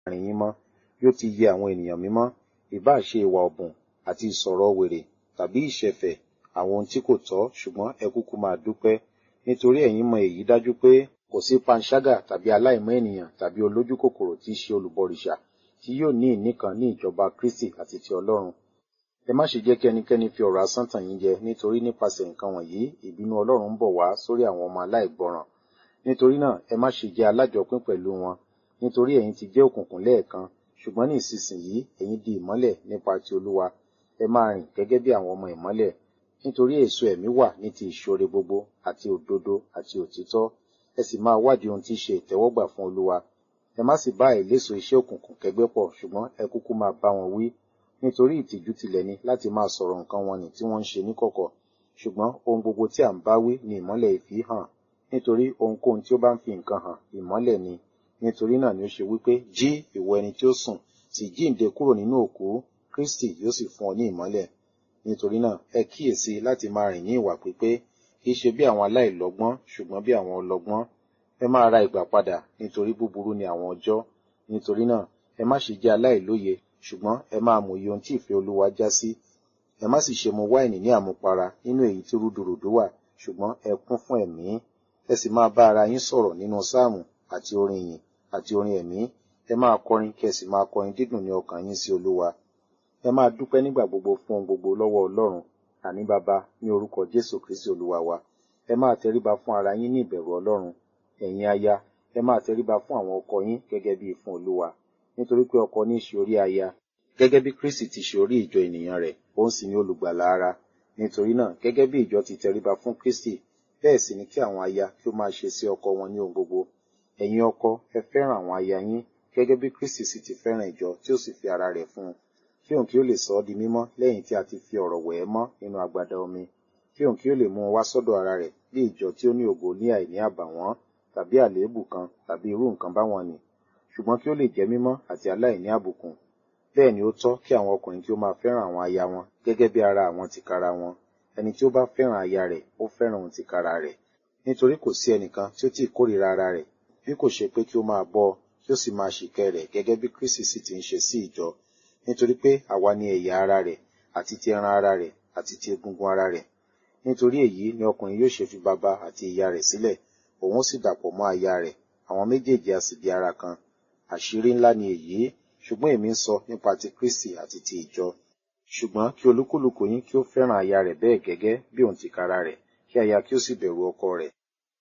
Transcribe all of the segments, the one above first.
àárín yín mọ́ bí ó ti yẹ àwọn ènìyàn mímọ́ ìbá ṣe ìwà ọ̀bùn àti ìsọ̀rọ̀ wèrè tàbí ìṣẹ̀fẹ̀ àwọn ohun tí kò tọ́ ṣùgbọ́n ẹ kúkú máa dúpẹ́ nítorí ẹ̀yin mọ èyí dájú pé kò sí panṣágà tàbí aláìmọ́ ènìyàn tàbí olójú kòkòrò tí í ṣe olùbọrìṣà tí yóò ní ìní kan ní ìjọba Kristi àti ti Ọlọ́run ẹ má ṣe jẹ́ kí ẹnikẹ́ni fi ọ̀rọ̀ asán tàn yín jẹ nítorí nípasẹ̀ nǹkan wọ̀nyí ìbínú Ọlọ́run ń bọ̀ wá sórí àwọn ọmọ aláìgbọràn nítorí náà ẹ má ṣe jẹ́ alájọpín pẹ̀lú wọn nítorí ẹ̀yin ti jẹ́ òkùnkùn lẹ́ẹ̀kan ṣùgbọ́n ní ìsinsìnyí ẹ̀yin di ìmọ́lẹ̀ nípa ti Olúwa ẹ máa rìn gẹ́gẹ́ bí àwọn ọmọ ìmọ́lẹ̀ nítorí èso ẹ̀mí wà ní ti ìṣoore gbogbo àti òdodo àti òtítọ́ ẹ sì máa wádìí ohun tí í ṣe ìtẹ́wọ́gbà fún Olúwa ẹ má sì bá àìléso iṣẹ́ òkùnkùn kẹgbẹ́ pọ̀ ṣùgbọ́n ẹ kúkú máa bá wọn wí nítorí ìtìjú tilẹ̀ ni láti máa sọ̀rọ̀ nǹkan wọn nì tí wọ́n ń ṣe níkọ̀kọ̀ ṣùgbọ́n ohun gbogbo tí à ń bá wí ni ìmọ́lẹ̀ ìfì hàn nítorí ohunkóhun tí ó bá ń fi nǹkan hàn ìmọ́lẹ̀ ni nítorí náà ni ó ṣe wípé jí ìwọ ẹni tí ó sùn sì jíǹde kúrò nínú òkú Kristi yóò sì fún ọ ní ìmọ́lẹ̀ nítorí náà ẹ kíyèsí láti máa rìn ní ìwà pípé kì í ṣe bí àwọn aláìlọ́gbọ́n ṣùgbọ́n bí àwọn ọlọ́gbọ́n ẹ máa ra ìgbà padà nítorí búburú ni àwọn ọjọ́ nítorí náà ẹ má ṣe jẹ́ aláìlóye ṣùgbọ́n ẹ máa mòye ohun tí ìfẹ́ Olúwa já sí ẹ má sì ṣe mu wáìnì ní àmupara nínú èyí tí rúdurùdu wà ṣùgbọ́n ẹ kún fún ẹ̀mí ẹ sì máa bá ara yín sọ̀rọ̀ nínú sáàmù àti orin ìyìn àti orin ẹ̀mí ẹ máa kọrin kí ẹ sì máa kọrin dídùn ní ọkàn yín sí Olúwa ẹ máa dúpẹ́ nígbà gbogbo fún ohun gbogbo lọ́wọ́ Ọlọ́run àní bàbá ní orúkọ Jésù Kristi Olúwa wa ẹ máa tẹríba fún ara yín ní ìbẹ̀rù Ọlọ́run ẹ̀yin aya ẹ máa tẹríba fún àwọn ọkọ yín gẹ́gẹ́ bí fún Olúwa nítorí pé ọkọ ní í ṣe orí aya gẹ́gẹ́ bí Kristi ti ṣe orí ìjọ ènìyàn rẹ̀ òun sì ni olùgbàlà ara nítorí náà gẹ́gẹ́ bí ìjọ ti tẹríba fún Kristi bẹ́ẹ̀ sì ni kí àwọn aya kí ó máa ṣe sí ọkọ wọn ní ohun gbogbo ẹ̀yin ọkọ ẹ fẹ́ràn àwọn aya yín gẹ́gẹ́ bí Kristi sì ti fẹ́ràn ìjọ tí ó sì fi ara rẹ̀ fún un kí òun kí ó lè sọ ọ́ di mímọ́ lẹ́yìn tí a ti fi ọ̀rọ̀ wẹ̀ ẹ́ mọ́ nínú agbada omi kí òun kí ó lè mú un wá sọ́dọ̀ ara rẹ̀ bí ìjọ tí ó ní ògo ní àìní àbàwọ́n tàbí àléébù kan tàbí irú nǹkan báwọn ni ṣùgbọ́n kí ó lè jẹ́ mímọ́ àti aláìní àbùkùn bẹ́ẹ̀ ni ó tọ́ kí àwọn ọkùnrin kí ó máa fẹ́ràn àwọn aya wọn gẹ́gẹ́ bí ara àwọn tìkára wọn ẹni tí ó bá fẹ́ràn aya rẹ̀ ó fẹ́ràn òun tìkára rẹ̀ nítorí kò sí ẹnìkan tí ó tí ì kórìíra ara rẹ̀ bí kò ṣe pé kí ó máa bọ́ kí ó sì máa ṣìkẹ́ rẹ̀ gẹ́gẹ́ bí Kristi sì ti ń ṣe sí ìjọ nítorí pé àwa ni ẹ̀yà ara rẹ̀ àti ti ẹran ara rẹ̀ àti ti egungun ara rẹ̀ nítorí èyí ni ọkùnrin yóò ṣe fi bàbá àti ìyá rẹ̀ sílẹ̀ òun ó sì dàpọ̀ mọ́ aya rẹ̀ àwọn méjèèjì a sì di ara kan àṣírí ńlá ni èyí ṣùgbọ́n èmi ń sọ nípa ti Kristi àti ti ìjọ ṣùgbọ́n kí olúkúlùkù yín kí ó fẹ́ràn aya rẹ̀ bẹ́ẹ̀ gẹ́gẹ́ bí òun tìkára rẹ̀ kí aya kí ó sì bẹ̀rù ọkọ rẹ̀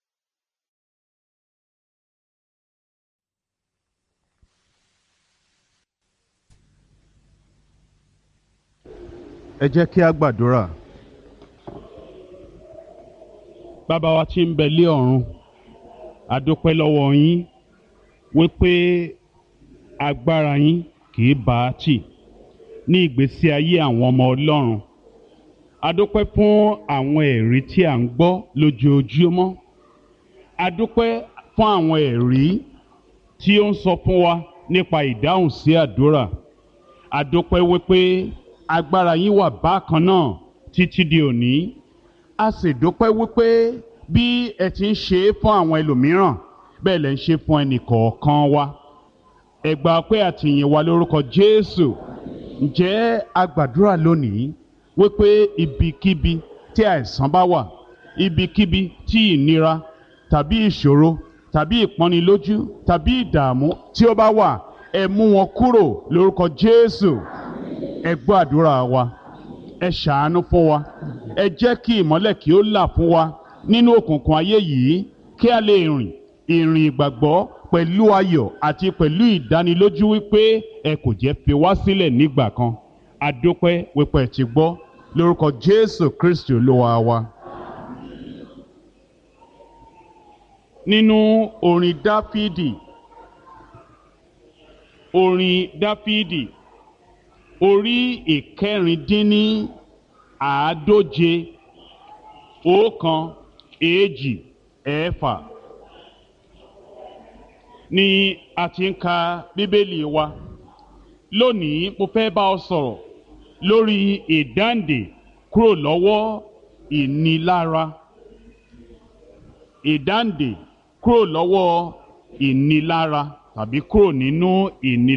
ẹ jẹ́ kí a gbàdúrà. bàbá wa tí ń bẹ lé ọ̀run a dúpẹ́ lọ́wọ́ yín wípé agbára yín kì í bá a tì ní ìgbésí ayé àwọn ọmọ ọlọ́run a dúpẹ́ fún àwọn ẹ̀rí tí à ń gbọ́ lójoojúmọ́ a dúpẹ́ fún àwọn ẹ̀rí tí ó ń sọ fún wa nípa ìdáhùn sí àdúrà a dúpẹ́ wípé agbára yín wà bákan náà títí di òní a sì dúpẹ́ wípé bí ẹ ti ń ṣe é fún àwọn ẹlòmíràn bẹ́ẹ̀ lẹ́ ń ṣe fún ẹnì kọ̀ọ̀kan wa ẹ gbà pé àtìyìn wa lórúkọ Jésù ǹjẹ́ a gbàdúrà lónìí wípé ibikíbi tí àìsàn bá wà ibikíbi tí ìnira tàbí ìṣòro tàbí ìpọ́nilójú tàbí ìdààmú tí ó bá wà ẹ mú wọn kúrò lórúkọ Jésù ẹ gbọ́ àdúrà wa ẹ ṣàánú fún wa ẹ jẹ́ kí ìmọ́lẹ̀ kí ó là fún wa nínú òkùnkùn ayé yìí kí a lè rìn ìrìn ìgbàgbọ́ pẹ̀lú ayọ̀ àti pẹ̀lú ìdánilójú wípé ẹ kò jẹ́ fi wá sílẹ̀ nígbà kan adúpẹ́ wípé ẹ ti gbọ́ lórúkọ Jésù Kristi Olúwa wa. nínú orin Dáfídì orin Dáfídì orí ìkẹrìndínní àádóje ọ̀kan èjì ẹ̀fà ni a ti ń ka bíbélì wa lónìí mo fẹ́ bá ọ sọ̀rọ̀ lórí ìdáǹdè kúrò lọ́wọ́ ìnilára ìdáǹdè kúrò lọ́wọ́ ìnilára tàbí kúrò nínú ìnilára.